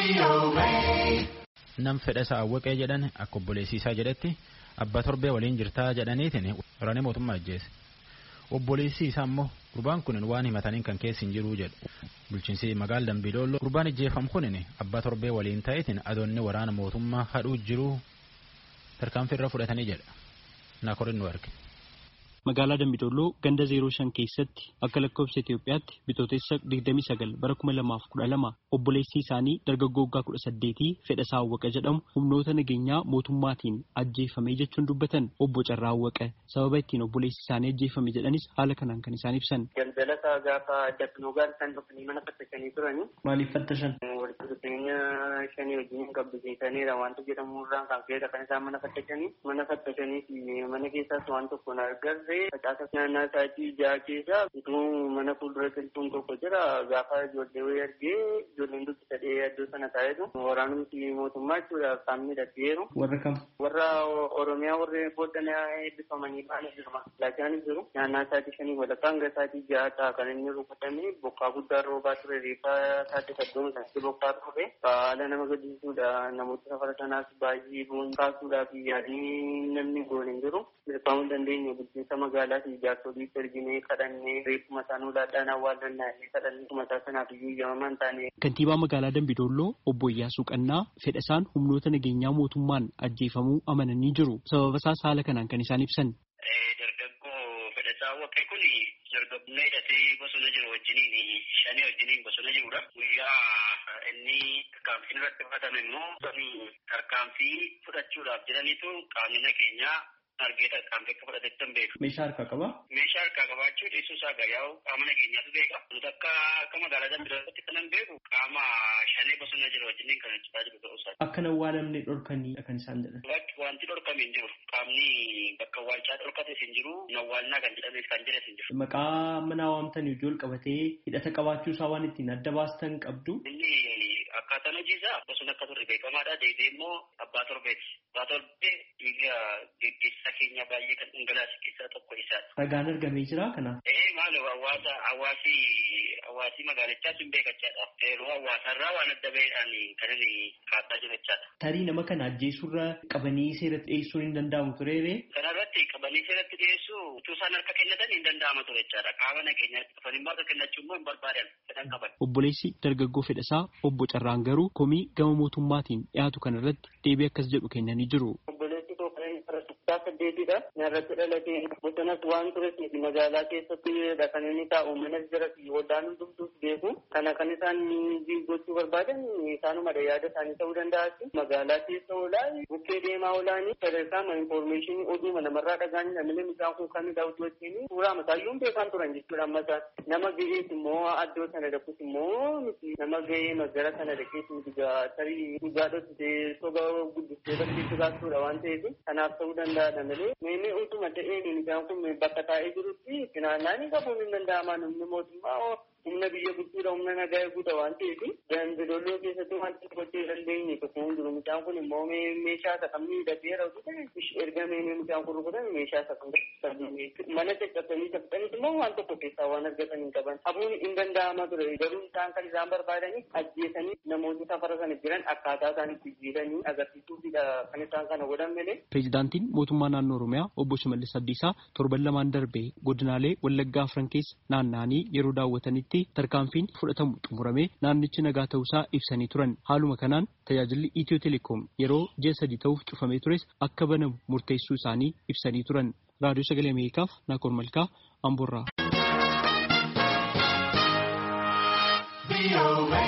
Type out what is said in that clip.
Nam fedhasaa awwaqee jedhan akka obboleessiisaa jedhetti abbaa torbee waliin jirtaa jedhaniitiin waraanee mootummaa ajjeese. Obboleessi isaa immoo gurbaan kun waan himataniin kan keessa hin jiruu jedhu. Bulchiinsi magaala Dambiidooloo gurbaan ajjeefam kun abbaa torbee waliin ta'eetiin adoonni waraana mootummaa hadhuu jiruu tarkaanfii irra fudhatanii jedha. Naakorin nu arge. Magaalaa Dambidolloo ganda 05 keessatti akka lakkoofsa Itoophiyaatti bitootessa 29 bara 2012 obboleessi isaanii dargaggoo waggaa 18 Fedhasaa Awwaqa jedhamu humnoota nageenyaa mootummaatiin ajjeefame jechuun dubbatan obbo Carraa Awwaqa sababa ittiin obboleessi isaanii ajjeefame jedhanis haala kanaan kan isaan ibsan. Daldalata gaafa dafinuu gaarisan dhufanii mana fattasanii turani. Maaliif fattashan? Walitti dhufeenya shanii wajjin qabbiseetaniidha wanta jedhamu irraan kan keessa kan isaan mana fattasanii mana fattasanii fi mana keessaas waan tokko na agarre facaasa naannaa isaatii ja'a keessa utuu mana fuuldura qilxuun tokko jira gaafa ijoollee wayii argee ijoolleen dubbi sadee iddoo sana taa'etu waraanumti mootummaa jechuudha qaamni dhadheeru. Warra kam? Warra Oromiyaa warri booddana eebbifamanii ba'anii jirma. Laachaan jiru naannaa isaatii shanii walakkaa hanga isaatii ja'a ta'a kan inni rukutame bokkaa guddaa roobaa ture reeffa isaatti saddoon isaatti bokkaa ture haala nama gaddisiisuudha namoota safara sanaas baay'ee bu'uun kaasuudhaaf yaadii namni goone hin jiru. Milkaa'uu hin dandeenye bulchiinsa magaalaa fi jaarsolii erginee kadhannee reeffuma isaanii ulaadhaan awwaallannaa illee kadhannee mataa sanaaf iyyuu eeyyamamaa hin taane. Kantiibaa magaalaa Dambidolloo obbo Iyyaasuu Qannaa fedhasaan humnoota nageenyaa mootummaan ajjeefamuu amananii jiru. Sababa isaas haala kanaan kan isaan ibsan. Dargaggoo fedhasaa Awwaqee kun dargaggummaa hidhatee bosona jiru wajjiniin shanii wajjiniin bosona jirudha. Guyyaa inni tarkaanfiin irratti fudhatame immoo tarkaanfii fudhachuudhaaf jiraniitu qaamni nageenyaa argee tarkaanfii akka fudhatetti hin beeku. Meeshaa harkaa qabaa? Meeshaa harkaa qabaachuu dhiisuu isaa gayyaa'u qaama nageenyaatu beeka. Nuti akka akka magaalaa Dambidollootti kan hin beeku qaama shanee bosona jiru wajjiniin kan hojjetaa jiru ta'uu isaa. Akka hin awwaalamne dhorkanii kan isaan jedhan. Wanti dhorkame hin jiru. Qaamni bakka awwaalchaa dhorkates hin jiru. Nawwaalnaa kan jedhames kan jedhes hin jiru. Maqaa mana waamtan ijool qabatee hidhata qabaachuu isaa waan ittiin adda baastan qabdu. Inni akkaataan hojii isaa bosona akka turre beekamaadha. Deebi'ee immoo abbaa torbeeti. Abbaa torbee dhiiga gaggeessaa keenya baay'ee kan dhangalaase keessaa tokko isaadha. Ragaan argamee jira kanaaf. Ee maalo hawaasa hawaasi hawaasi magaalichaas hin beekachaadha. Yeroo hawaasarraa waan adda baheedhaan kan inni kaasaa jiru jechaadha. Tarii nama kana ajjeesurra qabanii seeratti dhiyeessuun hin danda'amu tureere. Kanarratti qabanii seeratti dhiyeessuu utuu isaan harka kennatan hin danda'ama ture jechaadha. Qaama nageenyaatti dhufanii immoo harka kennachuu immoo hin barbaadan fedhan qaban. Obboleessi dargaggoo fedhasaa obbo Carraan garuu komii gama mootummaatiin dhiyaatu kanarratti deebii akkas jedhu kennanii jiru. Obboleessi tokko kutaa saddeetidha. Narratti dhalatee bosonas waan tureef magaalaa keessatti kan inni taa'u manas jira fi waldaan hundumtuus beeku. Kana kan isaan gochuu barbaadan isaanumadha yaada isaanii ta'uu danda'a. Magaalaa keessa oolaa bukkee deemaa oolaanii sadarkaa infoormeeshinii oduuma namarraa dhagaanii namni isaan kun kamidha utuu wajjin suuraa mataayyuun beekan turan jechuudha amma isaan. Nama ga'ees immoo addoo sana dhaquus immoo miti nama ga'ee magara sana dhaqees miti tarii dhugaa dhoksitee soba guddistee barsiisuu baasuudha waan ta'eef kanaaf ta'uu danda'a malee meemee utuma ta'een isaan kun bakka taa'ee jirutti finaannaan qabuun hin danda'ama namni mootummaa humna biyya gudduudha humna nagaa eeguudha waan ta'eef dambidolloo keessatti wanti gochuu dandeenye tokko hin jiru mucaan kun immoo meeshaa isa kam miidhagee rafute erga meemee mucaan kun rukutan meeshaa isa kam mana caccabsanii caccabsanii immoo waan tokko keessaa waan argatan hin qaban hafuun hin danda'ama ture garuu isaan kan isaan barbaadanii ajjeesanii namoota safara sana jiran akkaataa isaan itti jiidhanii agarsiisuufidha kan isaan kana godhan malee. Pireezidaantiin mootummaa naannoo Oromiyaa obbo Shimallis Abdiisaa torban lamaan darbee godinaalee Wallaggaa afran keessa naanna'anii yeroo daawwatanitti tarkaanfiin fudhatamu xumuramee naannichi nagaa ta'uusaa ibsanii turan. Haaluma kanaan tajaajilli Itiyoo Telekoom yeroo ji'a sadii ta'uuf cufamee tures akka banamu murteessuu isaanii ibsanii turan. Raadiyoo Sagalee Ameerikaaf Naakoor Malkaa Amboorraa.